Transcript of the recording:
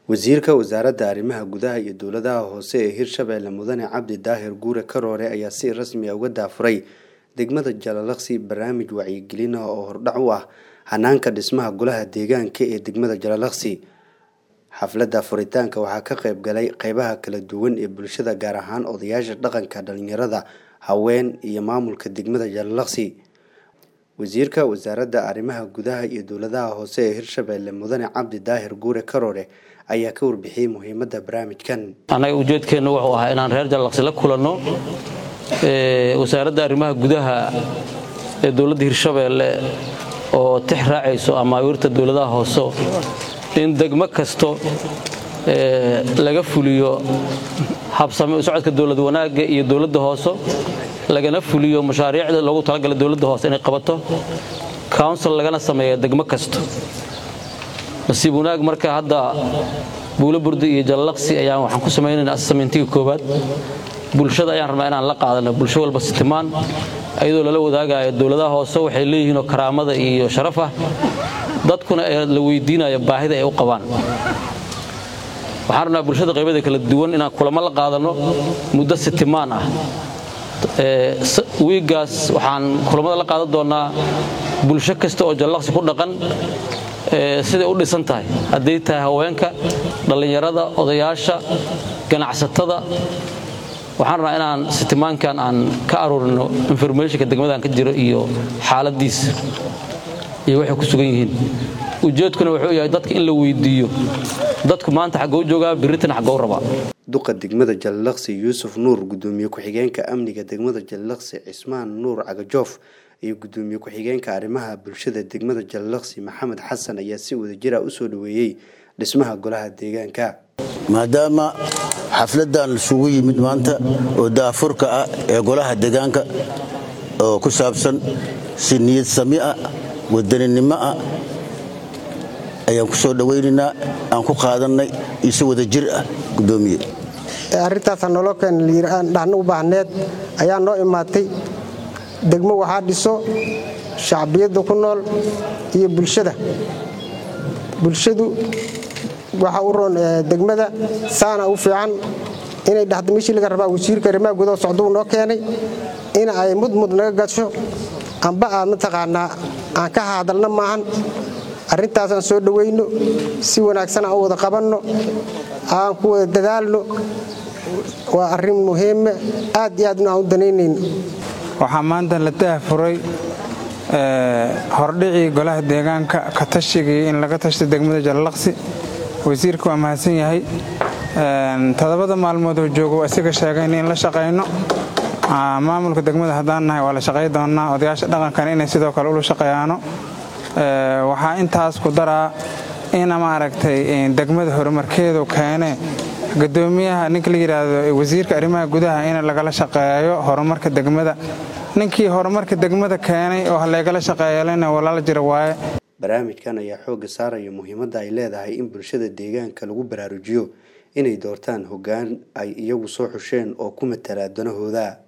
wasiirka wasaaradda arrimaha gudaha iyo dowladaha hoose ee hirshabeelle mudane cabdi daahir guure karoore ayaa si rasmi ah uga daafuray degmada jalalaqsi barnaamij wacyigelin ah oo hordhac u ah hanaanka dhismaha golaha deegaanka ee degmada jalalaqsi xafladda furitaanka waxaa ka qayb galay qeybaha kala duwan ee bulshada gaar ahaan odayaasha dhaqanka dhalinyarada haween iyo maamulka degmada jalalaqsi wasiirka wasaaradda arrimaha gudaha iyo dowladaha hoose ee hirshabeelle mudane cabdi daahir guure karoore ayaa ka warbixiyey muhiimadda barnaamijkan annaga ujeedkeennu wuxuu ahaa inaan reer jallaqsi la kulanno wasaaradda arrimaha gudaha ee dowladda hirshabeelle oo tix raacayso amaawiirta dowladaha hoose in degmo kasto laga fuliyo habsame u socodka dowlad wanaagga iyo dowladda hoose lagana fuliyo mashaariicda loogu talagalay dowladda hoose inay qabato council lagana sameeya degmo kasto nasiib wanaag marka hadda buulo burdi iyo jallaqsi ayaan waxaan ku samaynaynaa assameyntiga koowaad bulshada ayaan rabnaa inaan la qaadano bulsho walba sitimaan iyadoo lala wadaagayo dowladaha hoose waxay leeyihiinoo karaamada iyo sharaf ah dadkuna ee la weydiinayo baahida ay u qabaan waxaan rabnaa bulshada qaybada kala duwan inaan kulamo la qaadano muddo sitimaan ah wiiggaas waxaan kulamada la qaadan doonnaa bulsho kasta oo jallaqsi ku dhaqan siday u dhisan tahay hadday tahay haweenka dhallinyarada odayaasha ganacsatada waxaan rabnaa inaan sitimaankan aan ka aruurino informationka degmadan ka jiro iyo xaaladiisa iyo waxay ku sugan yihiin ujeedkuna wuxuu yahay dadka in la weydiiyo dadku maanta xaggou joogaa biritan xaggou rabaa duqa degmada jalalaqsi yuusuf nuur gudoomiye ku-xigeenka amniga degmada jalalaqsi cismaan nuur cagajoof iyo gudoomiye ku-xigeenka arrimaha bulshada degmada jalalaqsi maxamed xasan ayaa si wadajira u soo dhoweeyey dhismaha golaha deegaanka maadaama xafladan isugu yimid maanta oo daafurka ah ee golaha deegaanka oo ku saabsan si niyad sami ah wadaninimo ah ayaan ku soo dhowaynaynaa aan ku qaadannay iyo si wada jir ah gudoomiye arrintaasa noloo keen dhahna u baahneed ayaa noo imaatay degmo waxaa dhiso shacbiyadda ku nool iyo bulshada bulshadu waxa u roon degmada saana u fiican inay dhahdo meeshii laga rabaa wasiirka arrimaha gudaha socduu noo keenay in ay mudmud naga gasho amba aad mataqaanaa aan ka hadalna maahan arrintaasaan soo dhowayno si wanaagsan aan u wada qabanno aan ku wada dadaalno waa arrin muhiime aad iyo aadna aan u danaynayno waxaa maanta la daahfuray hordhicii golaha deegaanka ka tashigii in laga tashta degmada jallaqsi wasiirka waa mahadsan yahay todobada maalmood oo joogo isaga sheegayna in la shaqayno maamulka degmada haddaan nahay waa la shaqay doonnaa odayaasha dhaqankana inay sidoo kale ula shaqeeyaano waxaa intaas ku daraa ina maaragtay degmada horumarkeedu keene gudoomiyaha ninka la yidhaahdo wasiirka arrimaha gudaha in lagala shaqeeyo horumarka degmada ninkii horumarka degmada keenay oo halaygala shaqeeyalena walaala jira waaye barnaamijkan ayaa xoogga saaraya muhiimadda ay leedahay in bulshada deegaanka lagu baraarujiyo inay doortaan hoggaan ay iyagu soo xusheen oo ku matala danahooda